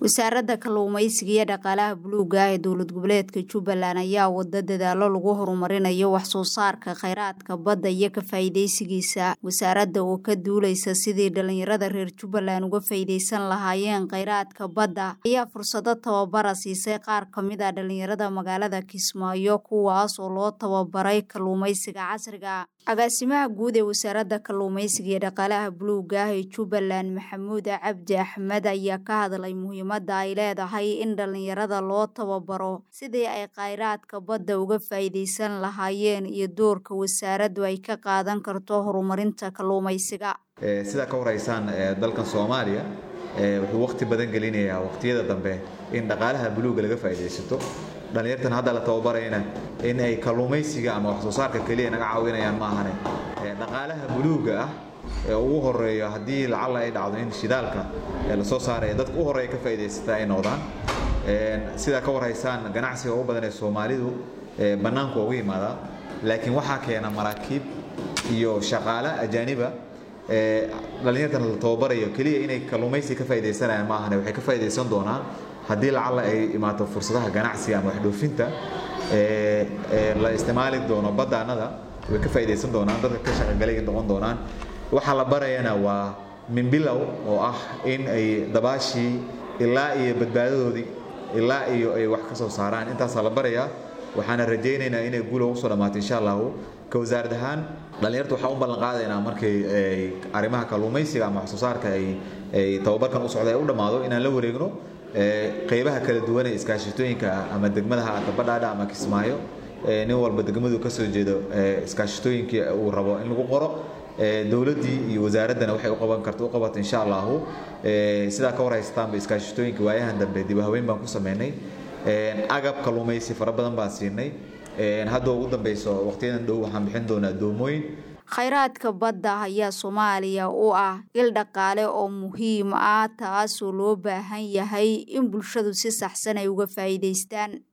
wasaaradda kalluumeysiga iyo dhaqaalaha buluuga ah ee dowlad goboleedka jubbaland ayaa wada dadaalo lagu horumarinayo wax soo saarka kheyraadka badda iyo ka faa'iideysigiisa wasaaradda oo ka duuleysa sidii dhalinyarada reer jubbaland uga faa'iideysan lahaayeen kheyraadka badda ayaa fursado tababara siisay qaar ka mid a dhalinyarada magaalada kismaayo kuwaas oo loo tababaray kalluumeysiga casriga agaasimaha guud ee wasaaradda kalluumeysiga iyo dhaqaalaha buluuga ah ee jubbaland maxamuud cabdi axmed ayaa ka hadlay muhiimadda ay leedahay in dhalinyarada loo tababaro sidii ay kheyraadka badda uga faa'iideysan lahaayeen iyo doorka wasaaraddu ay ka qaadan karto horumarinta kalluumeysiga sidaa ka horeysaan dalkan soomaaliya wuxuu waqti badan gelinayaa waqtiyada dambe in dhaqaalaha buluuga laga faa'iidaysato dhalinyartan hadda la tababarayna in ay kalluumaysiga ama wax soo saarka keliya naga caawinayaan ma ahane dhaqaalaha buluuga ah ee ugu horeeyo haddii lacalla ay dhacdo in shidaalka lasoo saaraya dadka u horeeya ka faa'iidaysata ay noqdaan sidaa ka warhaysaan ganacsiga ugu badan ee soomaalidu bannaanku ugu yimaadaa laakiin waxaa keena maraakiib iyo shaqaale ajaaniba dhalinyartan la tababarayo keliya inay kalluumaysi ka faa'iidaysanayaan ma ahane waxay ka faa'iidaysan doonaan haddii lacalla ay imaato fursadaha ganacsiga ama waxdhoofinta la isticmaali doono baddaanada way ka faa'iidaysan doonaan dadka ka shaqagalay noqon doonaan waxaa la barayana waa minbilow oo ah in ay dabaashii ilaa iyo badbaadadoodii ilaa iyo ay wax ka soo saaraan intaasaa la barayaa waxaana rajaynaynaa inay guula ugu soo dhammaato insha allahu ka wasaarad ahaan dhalinyarta waxaan u ballan qaadaynaa markay arrimaha kalluumaysiga ama wax soo saarka ay tababarkan u socda ay u dhammaado inaan la wareegno qaybaha kala duwan ee iskaashatooyinka ama degmadaha dabadhaadha ama kismaayo nin walba degmadu ka soo jeedo iskaashatooyinkii uu rabo in lagu qoro dowladdii iyo wasaaraddana waxay u qaban karta u qabato insha allahu sidaa ka warhaystaanba iskaashatooyinka waayahan dambe dib haweyn baan ku sameynay agab kalluumaysi fara badan baan siinay hadda ugu dambeyso waqtiyadan dhow waxaan bixin doonaa doomooyin kheyraadka badda ayaa soomaaliya u ah il dhaqaale oo muhiim ah taasoo loo baahan yahay in bulshadu si saxsan ay uga faa'iidaystaan